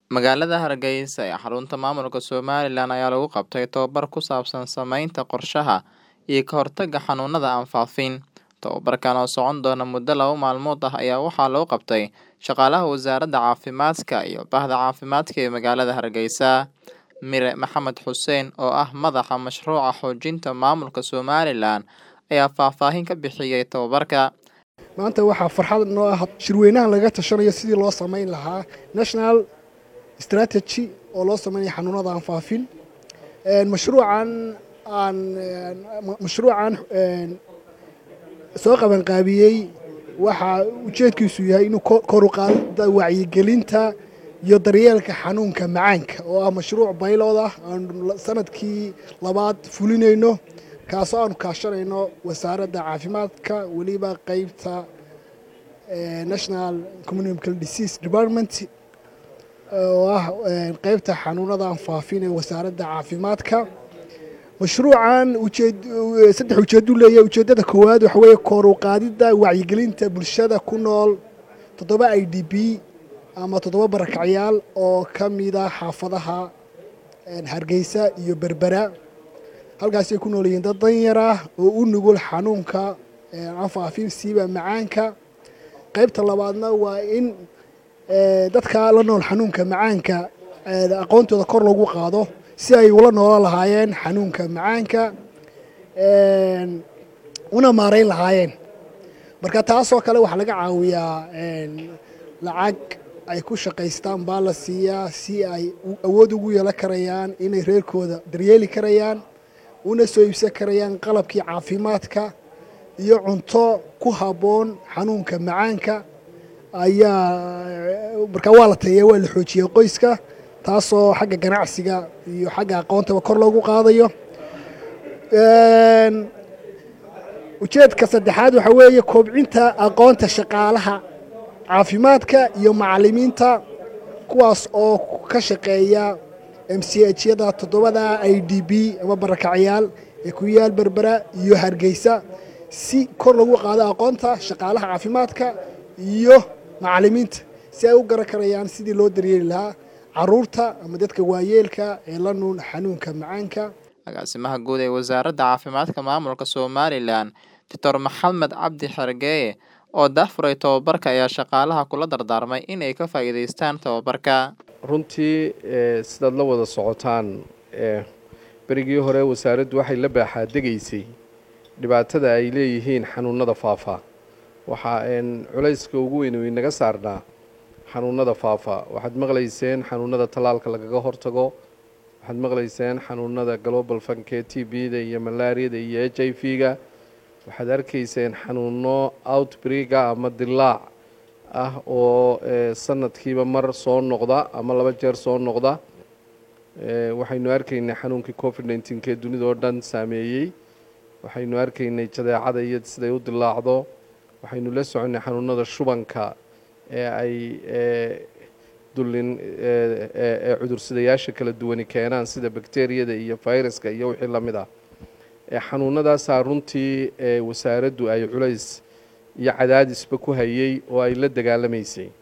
Magaalada Hargeysa ee xarunta maamulka Somaliland ayaa lagu qabtay tababar ku saabsan samaynta qorshaha iyo ka hortagga xanuunada aan faafin. Tababarkan oo socon doona muddo laba maalmood ah ayaa waxaa loo qabtay shaqaalaha wasaaradda caafimaadka iyo bahda caafimaadka ee magaalada Hargeysa. Mire Maxamed Xuseen oo ah madaxa mashruuca xoojinta maamulka Somaliland ayaa faahfaahin ka bixiyay tababarka. maanta waxaa farxad noo ah shirweynaha laga tashanayo sidii loo samayn lahaa national strategy oo loo sameynaya xanuunada aan faafin mashruucan aan mashruucan soo qabanqaabiyey waxaa ujeedkiisu yahay inuu kor u qaado wacyigelinta iyo daryeelka xanuunka macaanka oo ah mashruuc baylood ah aan sanadkii labaad fulinayno kaasoo aanu kaashanayno wasaaradda caafimaadka weliba qeybta national communicable disease department oo ah qeybta xanuunada aan faafin ee wasaaradda caafimaadka mashruucan ujeed saddex ujeedu leeyahay ujeeddada koowaad waxa weeye kor u qaadidda wacyigelinta bulshada ku nool toddoba i d b ama toddoba barakacyaal oo ka mida xaafadaha hargeysa iyo berbera halkaasay ku nool yihiin dad danyar ah oo u nugul xanuunka aan faafin siiba macaanka qaybta labaadna waa in dadka la nool xanuunka macaanka aqoontooda kor lagu qaado si ay ula noolan lahaayeen xanuunka macaanka una maarayn lahaayeen marka taasoo kale waxaa laga caawiyaa lacag ay ku shaqaystaan baa la siiyaa si ay awood ugu yeelan karayaan inay reerkooda daryeeli karayaan una soo iibsan karayaan qalabkii caafimaadka iyo cunto ku habboon xanuunka macaanka ayaa markaa waa la tayeya waa la xoojiyey qoyska taasoo xagga ganacsiga iyo xagga aqoontaba kor loogu qaadayo ujeedka saddexaad waxaa weeye koobcinta aqoonta shaqaalaha caafimaadka iyo macalimiinta kuwaas oo ka shaqeeya m c h yada toddobada i d b ama barakacyaal ee ku yaal berbera iyo hargeysa si kor lagu qaado aqoonta shaqaalaha caafimaadka iyo macalimiinta si ay u garan karayaan sidii loo daryeeli lahaa caruurta ama dadka waayeelka ee la nuun xanuunka macaanka agaasimaha guud ee wasaaradda caafimaadka maamulka Somaliland Dr Maxamed Cabdi Xergeeye oo daahfuray tababarka ayaa shaqaalaha kula dardaarmay inay ka faa'iidaystaan tababarka runtii sidaad la wada socotaan berigii hore wasaaraddu waxay la baaxaadegaysay dhibaatada ay leeyihiin xanuunada faafa waxaa culayska ugu weyn inaga saarnaa xanuunada faafa waxaad maqlayseen xanuunada tallaalka lagaga hortago waxaad maqlayseen xanuunada global fankee t b-da iyo malaariyada iyo h i v-ga waxaad arkayseen xanuuno outbreaka ama dilaac ah oo sanadkiiba mar soo noqda ama laba jeer soo noqda waxaynu arkaynay xanuunkii covid nneteen kee dunida oo dhan saameeyey waxaynu arkaynay jadeecada iyo siday u dilaacdo waxaynu la soconnay xanuunada shubanka ee ay dullin ee cudursidayaasha kala duwani keenaan sida bakteriyada iyo fayraska iyo wixii la mid ah xanuunadaasaa runtii wasaaraddu ay culays iyo cadaadisba ku hayay oo ay la dagaalamaysay